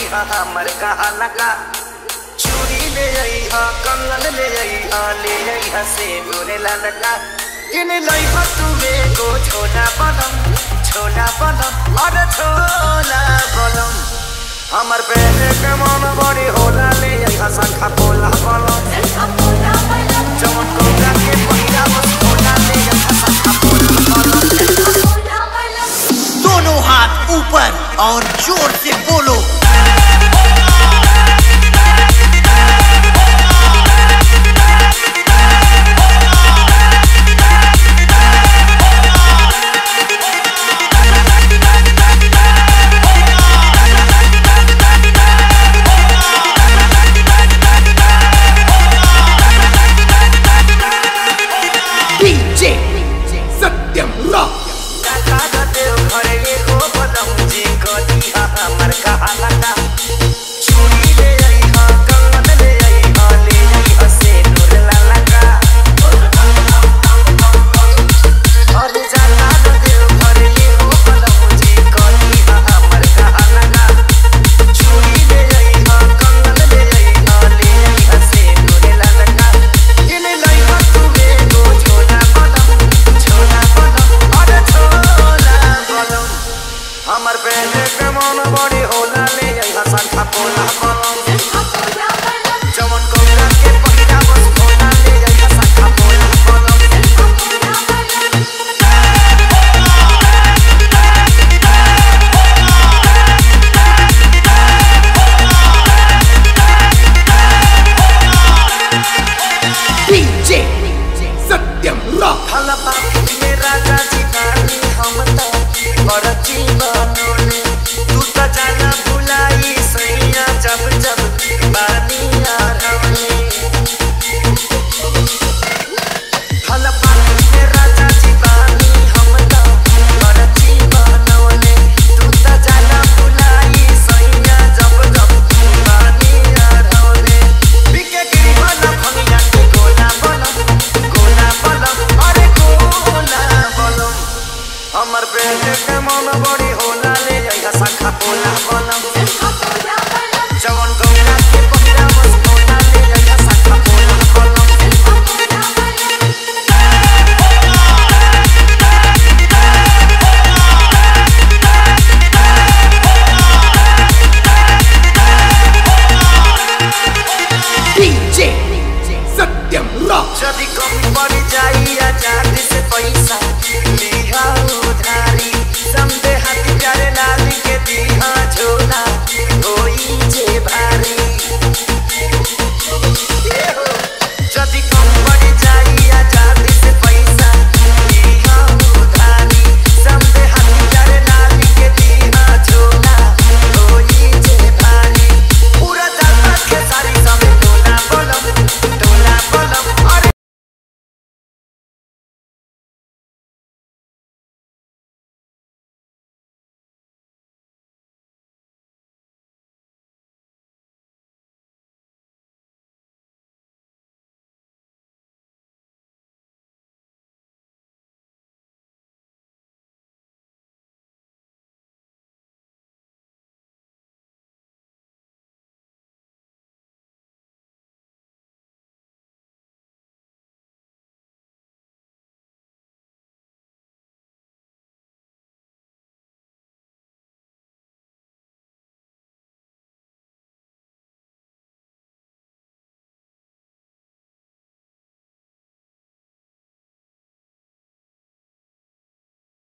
हा हमर कहा लगा चूड़ी ले आई हा कंगन ले आई हा ले आई हा से गोरे लगा इन लाई हा तुमे को छोला बनम छोला बनम और छोला बनम हमर पहले के मन बड़ी होला ले आई हा शंखा पोला बनम जवन कोला के पहिरा बस होला ले आई हा शंखा पोला बनम दोनों हाथ ऊपर और जोर से बोलो डीजे सत्यम रॉक काका देव घरे एगो बदम जी कदी हा हमर कहा लगा चूड़ी ले आई हा कंगन ले आई हा ले आई हा से नूर ला लगा और जाका देव घरे एगो बदम जी कदी हा हमर कहा लगा चूड़ी ले आई हा कंगन ले आई हा ले आई हा से नूर ला लगा इन लाई हा तुमे को छोला बदम छोला बदम और छोला बदम हमर पहले के मन बड़ी होला ले आई हा शंखा पोला बदम जवन कोला के पहिरा बस होला ले आई हा शंखा पोला बदम डीजे सत्यम रॉक हला बाप में राजा जी नानी हम तो बड़ची बनोले तू तो जाना भुलाई सैया जब जब बानी आ रहे हला बाप में राजा जी बानी हम तो बड़ची बनोले तू तो जाना भुलाई सैया जब जब बानी आ रहे बिके गिरी वाला भंगिया के गोला बनम गोला बनम अरे गोला बनम हमर पेट के मन बड़ी होला ले जाइहा शंखा पोला बनम जवन गौरा के पहिरा बस होला ले जाइहा शंखा पोला बनम डीजे सत्यम रॉक जदि कमी पड़ जाई आजाद से पैसा लिहा उधारी समझ